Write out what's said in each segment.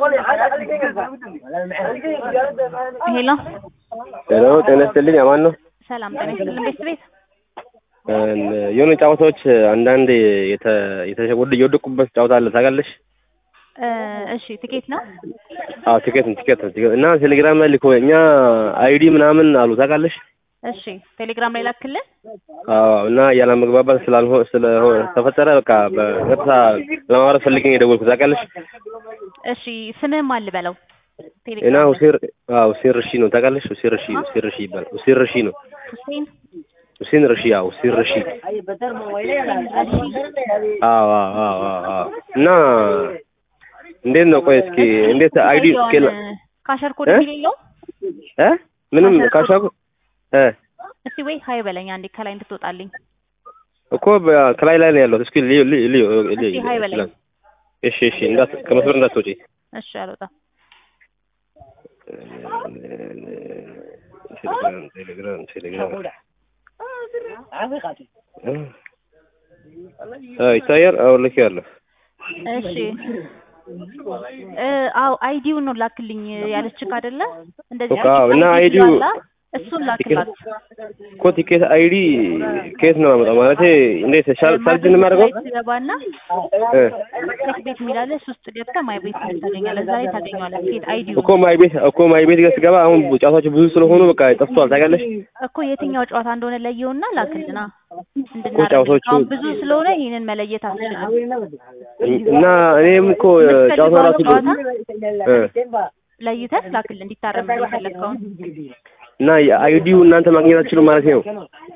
ሄሎ ሄሎ ጤና ይስጥልኝ አማን ነው። ሰላም ጤና ይስጥልን ቤት ቤት የሆነ ጨዋታዎች አንዳንድ የተ- የተሸወደ የወደቁበት ጨዋታ አለ ታውቃለሽ? እ እሺ ትኬት ነው አዎ ቲኬት ነው ቲኬት ነው ቲኬት እና ቴሌግራም ላይ ልኮ እኛ አይዲ ምናምን አሉ ታውቃለሽ? እሺ ቴሌግራም ላይ ላክልን አዎ እና ያለመግባባት ስላልሆ ስለሆነ ተፈጠረ በቃ በቀጥታ ለማውራት ፈልጌ ነው የደወልኩት ታውቃለሽ? እሺ ስምህም አል በለው እና ቴሌግራም ላይ ሁሴን አዎ ሁሴን ርሺ ነው ታውቃለሽ? ሁሴን ርሺ ሁሴን ርሺ ይባላል ሁሴን ርሺ ነው ሁሴን ሁሴን ርሺ አዎ ሁሴን ርሺ አዎ አዎ አዎ አዎ አዎ እና እንዴት ነው ቆይ እስኪ እንዴት አይዲ እስኪ ካሸር ኮድ እ? የሚል የለውም እ ምንም ካሻኩ እ እስቲ ወይ ሀይ በለኝ አንዴ ከላይ እንድትወጣልኝ እኮ በ- ከላይ ላይ ነው ያለው እስኪ ልዩ ልዩ ልዩ ልዩ እስቲ ሀይ በለኝ እሺ እሺ እንዳት ከመስመር እንዳትወጪ እሺ አልወጣም ቴሌግራም ቴሌግራም ቴሌግራም እ ይታያል አዎ ልክ ያለው እሺ እ አዎ አይዲውን ነው ላክልኝ ያለችክ አይደለ እንደዚህ በቃ እና ቲኬት አይዲው- ስላላ እሱን ላክላት እኮ ቲኬት አይዲ ከየት ነው የማመጣው? ማለቴ እንዴት ሻል ሳልጅ ነው የማደርገው? ትገባና እ ቲኬት ቤት የሚላለ እሱ ውስጥ ገብተህ ማይ ቤት የሚል ታገኛለህ እዛ ላይ ታገኘዋለህ ቲኬት አይዲው እኮ ማይ ቤት እኮ ማይ ቤት ጋር ስገባ አሁን ጨዋታዎች ብዙ ስለሆኑ በቃ ጠፍቷል ታውቃለሽ? እኮ የትኛው ጨዋታ እንደሆነ ለየውና ላክልና እኮ ጨዋታዎቹ- አሁን ብዙ ስለሆነ ይህንን መለየት አትችልም እና እኔም እኮ ጨዋታው ራሱ እ ለይተህ ላክልን እንዲታረም የፈለግከውን እና የአይዲው እናንተ ማግኘት አትችሉም ማለት ነው?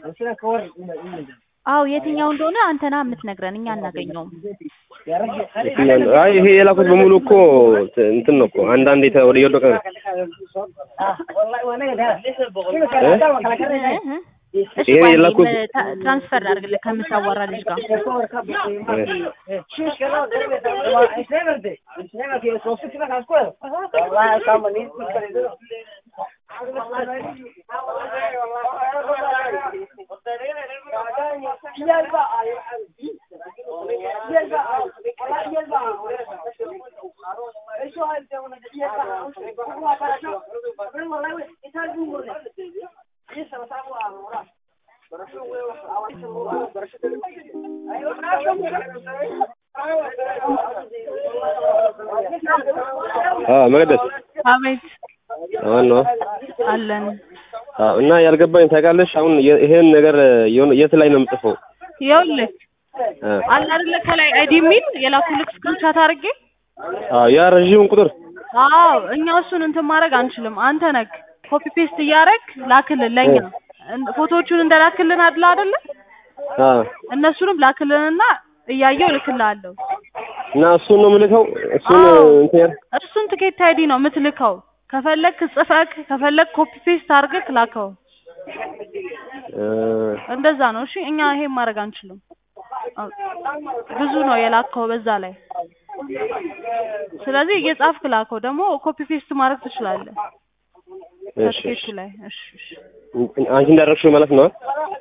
አዎ የትኛው እንደሆነ አንተና የምትነግረን እኛ አናገኘውም የትኛው ነው? አይ ይሄ የላኩት በሙሉ እኮ ት- እንትን ነው እኮ አንዳንድ የተ- ወደ እየወደቀ ነው። እ? እሺ ይሄ ቆይ የላኩት- አንዴ ታ- ትራንስፈር ላድርግልህ ከምታዋራ ልጅ ጋር አዎ መቅደስ አቤት አሁን ነው አለን አዎ እና ያልገባኝ ታውቃለሽ አሁን የ- ይሄን ነገር የሆነ የት ላይ ነው የምጽፈው? ይኸውልህ እ አለ አይደለ ከላይ አይዲ የሚል የላኩልክ ስክሪንሻት አድርጌ አዎ ያ ረዥሙን ቁጥር አዎ እኛ እሱን እንትን ማድረግ አንችልም አንተ ነክ ኮፒ ፔስት እያደረግ ላክልን ለእኛ እን- ፎቶዎቹን እንደላክልን አድላ አይደለ አዎ እነሱንም ላክልንና እያየው እልክልሃለሁ እና እሱን ነው የምልከው እሱን አዎ። እንትን ያል- እሱን ትኬት አይዲ ነው የምትልከው ከፈለክ ጽፈክ ከፈለክ ኮፒ ፔስት አድርገክ ላከው እ እንደዛ ነው እሺ እኛ ይሄን ማድረግ አንችልም አዎ። ብዙ ነው የላከው በዛ ላይ ስለዚህ እየጻፍክ ላከው ደግሞ ኮፒ ፔስት ማድረግ ትችላለህ እሺ ከትኬቱ ላይ እሺ እሺ አንቺ እንዳደረግሽው ማለት ነው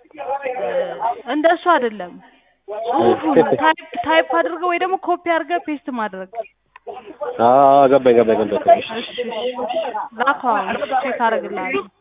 እንደሱ አይደለም ጽሁፉን ታይፕ ታይፕ አድርገህ ወይ ደግሞ ኮፒ አድርገህ ፔስት ማድረግ አዎ ገባኝ ገባኝ ገባኝ እሺ እሺ እሺ ላከው አሁን ቼክ አደርግልሃለሁ